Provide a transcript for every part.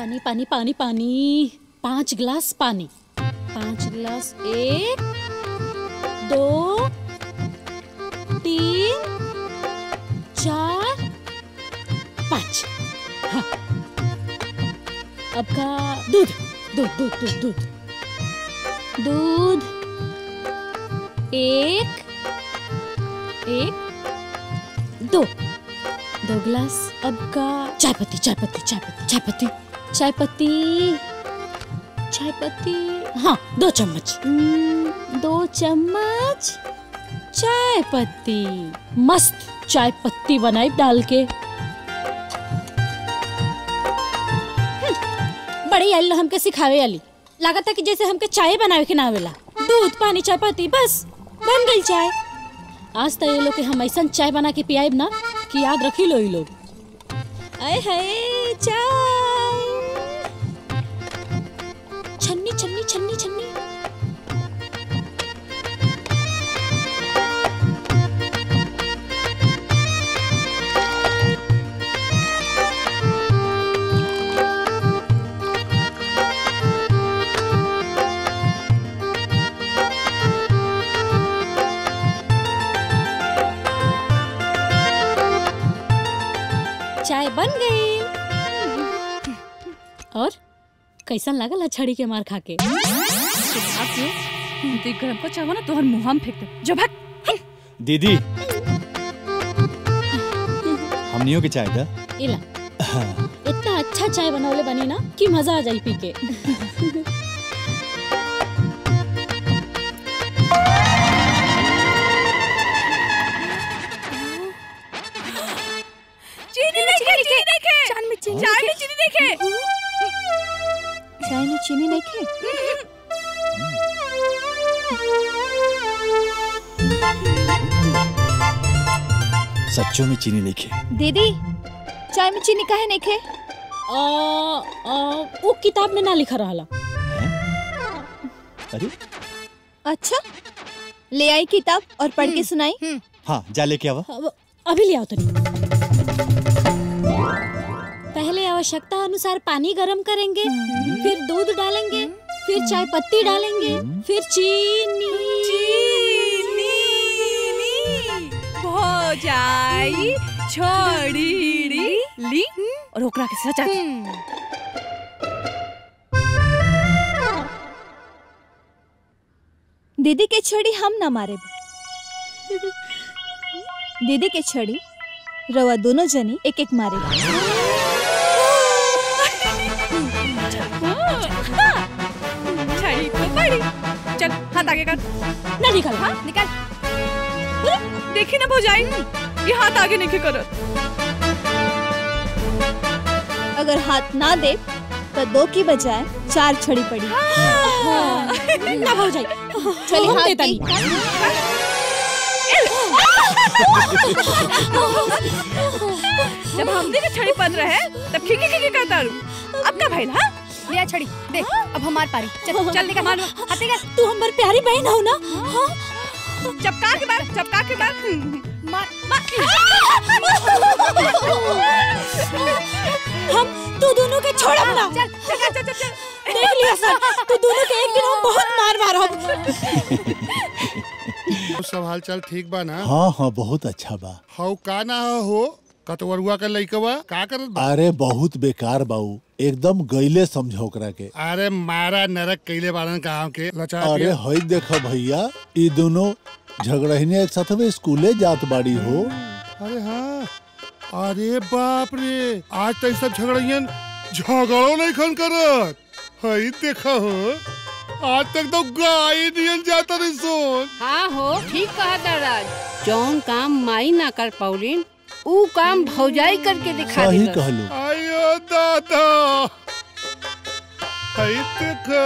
पानी पानी पानी पानी पांच गिलास पानी पांच गिलास एक दो तीन चार पाँच हाँ अब का दूध दूध दूध दूध दूध दूध एक एक दो दो गिलास अब का चाय पत्ती चाय पत्ती चाय पत्ती चाय पत्ती चाय पत्ती चाय पत्ती हाँ दो चम्मच हम्म, दो चम्मच चाय पत्ती मस्त चाय पत्ती बनाई डाल के हम्म, बड़ी आइल हमके सिखावे आली लागत कि जैसे हमके चाय बनावे के ना आवेला दूध पानी चाय पत्ती बस बन गई चाय आज तो ये लोग के हम ऐसा चाय बना के पियाब ना कि याद रखी लो ये लोग आए हाय चाय छन्नी छन्नी छन्नी छन्नी चाय बन गई और कैसन लागल है छड़ी के मार खा के देख गरम को चाहो ना तोहर मुंह में फेंक दे जो भाग दीदी हमनियों के चाय था इला इतना अच्छा चाय बनवले बनी ना कि मजा आ जाई पी के चीनी देखे चीनी देखे चाय में चीनी चाय में चीनी देखे चाय में चीनी नहीं खे सच्चों में चीनी नहीं खे दीदी चाय में चीनी काहे नहीं खे आ, आ, वो किताब में ना लिखा रहा अरे अच्छा ले आई किताब और पढ़ के सुनाई हाँ जा लेके आवा अब- अभी ले आओ तनी पहले आवश्यकता अनुसार पानी गरम करेंगे फिर दूध डालेंगे फिर चाय पत्ती डालेंगे फिर चीनी चीनी हो जाई छोड़ी ली और ओकरा के सचा दीदी के छड़ी हम ना मारे दीदी के छड़ी रवा दोनों जनी एक एक मारे छड़ी तो बड़ी चल हाथ आगे कर ना निकल हाँ निकाल देखी ना भौजाई ये हाथ आगे नहीं करो अगर हाथ ना दे तो दो की बजाय चार छड़ी पड़ी ना हो जाए चली हम हाथ देता दी। नहीं। जब हमने के छड़ी बन रहे तब खिकी खिकी करता रू अब का भाई हाँ लिया छड़ी दे अब हमार पारी चल चल निकाल मार हाथे कर तू हमारी प्यारी बहन हो ना हाँ चपका के मार चपका के मार मार हम तू दोनों के छोड़ब ना चल चल चल चल चल देख लिया सर तू दोनों के एक दिन हम बहुत मार मारब सब हाल चाल ठीक बा ना हाँ हाँ बहुत अच्छा बा हौ का ना हो कतवरुआ का लइकवा का करत बा अरे बहुत बेकार बाऊ एकदम गईले समझो ओकरा के अरे मारा नरक कैले बारन गांव के लचा अरे दिया। हई देखो भैया ई दोनों झगड़हिने एक साथ में स्कूले जात बाड़ी हो अरे हाँ अरे बाप रे आज तक सब झगड़ियन झगड़ो नहीं खन करत हई देखा हो आज तक तो गाय नियन जाता नहीं सोन हाँ हो ठीक कहा दादाज जौन काम माई ना कर पौलिन ऊ काम भौजाई करके दिखा सही दिलस। कहलू आयो दादा हई देखा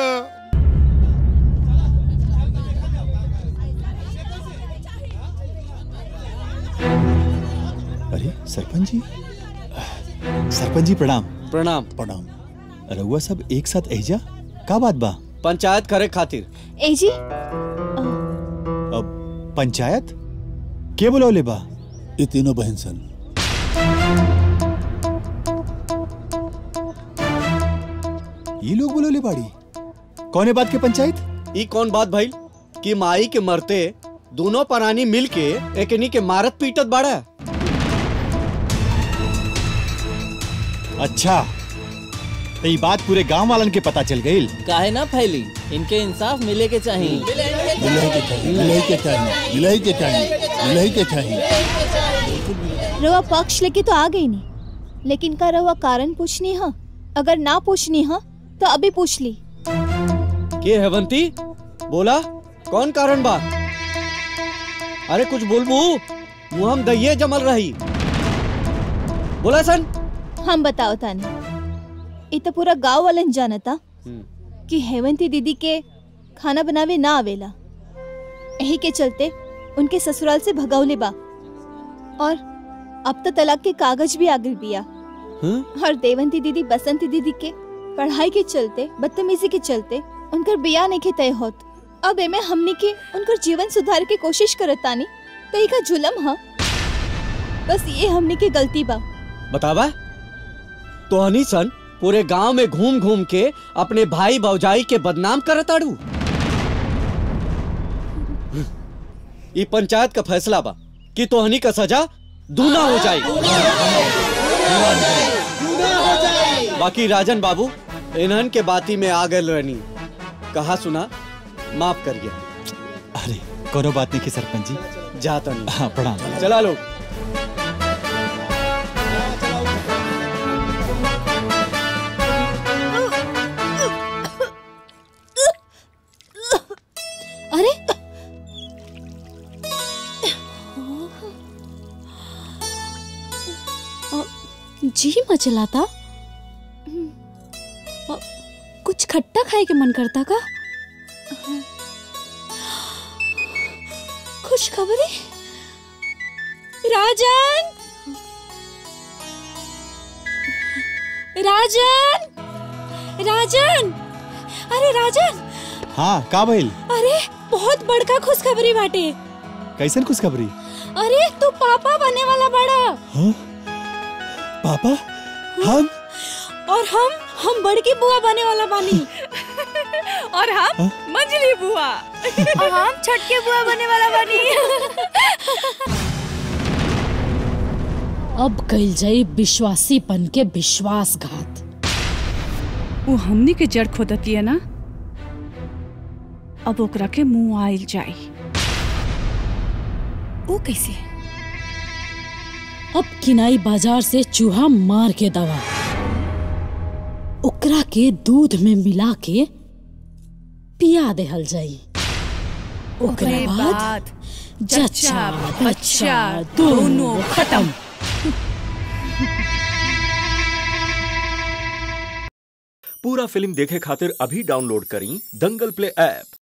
अरे सरपंच जी सरपंच जी प्रणाम प्रणाम प्रणाम रउआ सब एक साथ एजा का बात बा पंचायत करे खातिर ए जी अब पंचायत के बुलौले बा ये तीनों बहन सन ये लोग बोलोले बाड़ी कौने बात के पंचायत ई कौन बात भइल कि माई के मरते दोनों प्राणी मिल के एकनी के मारत पीटत बाड़ा अच्छा तो ये बात पूरे गांव वालन के पता चल गई काहे ना फैली इनके इंसाफ मिले के चाहिए मिलही के चाहिए मिलही के चाहिए मिलही के चाहिए मिलही के चाहिए रवा पक्ष लेके तो आ गई नहीं लेकिन का रवा कारण पूछनी है अगर ना पूछनी है तो अभी पूछ ली के हेवंती बोला कौन कारण बा अरे कुछ बोलबू मुहम दहिए जमल रही बोला सन हम बताओ तानी ये तो पूरा गांव वालन जानता कि हेवंती दीदी के खाना बनावे ना आवेला यही के चलते उनके ससुराल से भगावले बा और अब तो तलाक के कागज भी आ गई बिया और देवंती दीदी बसंती दीदी के पढ़ाई के चलते बदतमीजी के चलते उनकर बिया नहीं के तय होत अब एमे हमनी के उनकर जीवन सुधार के कोशिश करत तानी तो ई का जुलम ह बस ये हमनी के गलती बा बतावा तो हनी सन पूरे गांव में घूम घूम के अपने भाई भौजाई के बदनाम करत आड़ू ये पंचायत का फैसला बा कि तोहनी का सजा दूना हो जाए बाकी राजन बाबू इन्हन के बाती में आ गए रहनी कहा सुना माफ करिए अरे करो बात नहीं की सरपंच जी जाता नहीं हाँ प्रणाम चला लोग अरे अ, जी मचलाता अ, कुछ खट्टा खाए के मन करता का खुश खबरी राजन राजन राजन अरे राजन हाँ का भइल अरे बहुत बड़का खुशखबरी बाटे कैसन खुशखबरी अरे तू पापा बने वाला बड़ा हाँ पापा हम और हम हम बड़की बुआ बने वाला बानी और हम मंजली बुआ और हम छटके बुआ बने वाला बनी अब कइल जाई विश्वासीपन के विश्वासघात वो हमनी के जड़ खोदती है ना अब ओकरा के मुंह आइल जाई वो कैसे अब किनाई बाजार से चूहा मार के दवा ओकरा के दूध में मिला के पिया देहल जाई ओकरे बाद जच्चा बच्चा दोनों खत्म पूरा फिल्म देखे खातिर अभी डाउनलोड करी दंगल प्ले ऐप